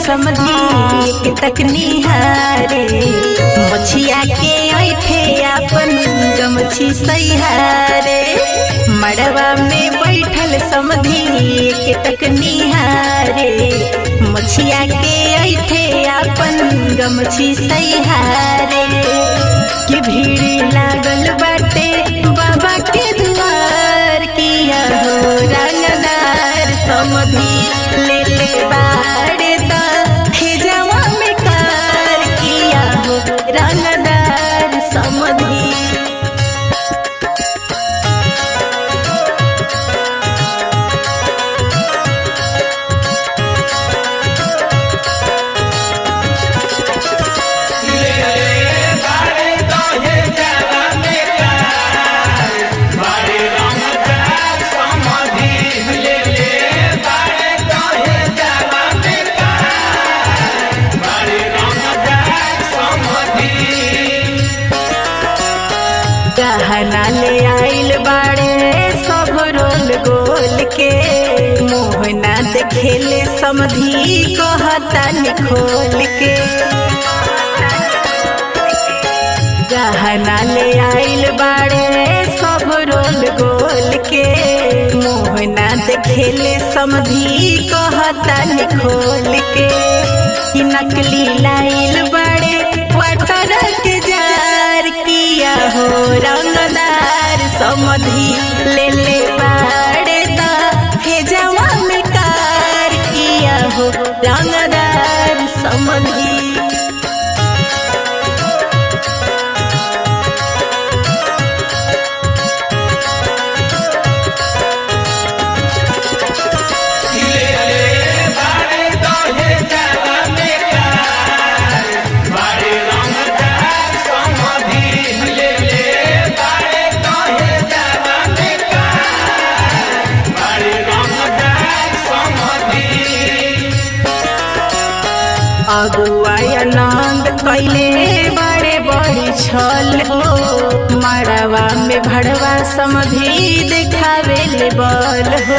समझी एक तक निहारे मछिया के ऐठे अपन गमछी सैहारे मड़वा में बैठल समझी एक तक निहारे मछिया के ऐठे अपन गमछी सैहारे कि भीड़ लागल बाटे बाबा के दुआर किया हो रंगदार समधी ले ले बाड़े दा हे जवा में कार किया हो रंगदार समधी गहना ले आइल बाड़े सब रोल गोल के मोहना देखेले समधी कहता खोल के गहना ले आइल बाड़े सब रोल गोल के मोहना देखेले समधी कहता खोल के कि नकली लाइल बाड़े वाटर के जार किया हो रंगदार समधी ले ले बाड़े दा हे जवा में कार किया हो रंगदार समधी अगुआ आनंद कैले बड़े बड़ी छल हो मड़वा में भड़वा समधी देखावे ले बल हो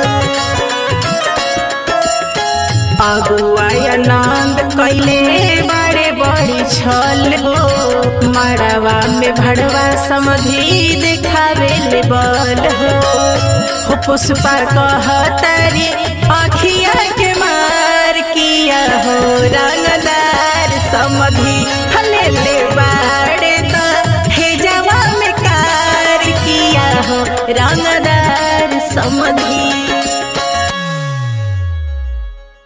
अगुआ आनंद कैले बड़े बड़ी छल हो मड़वा में भड़वा समधी देखावे ले बल हो हो पुष्पा कहतारी अखिया के मार किया हो रंगदार समधी हले ले बाड़े दा हे जवा में कार किया हो रंगदार समधी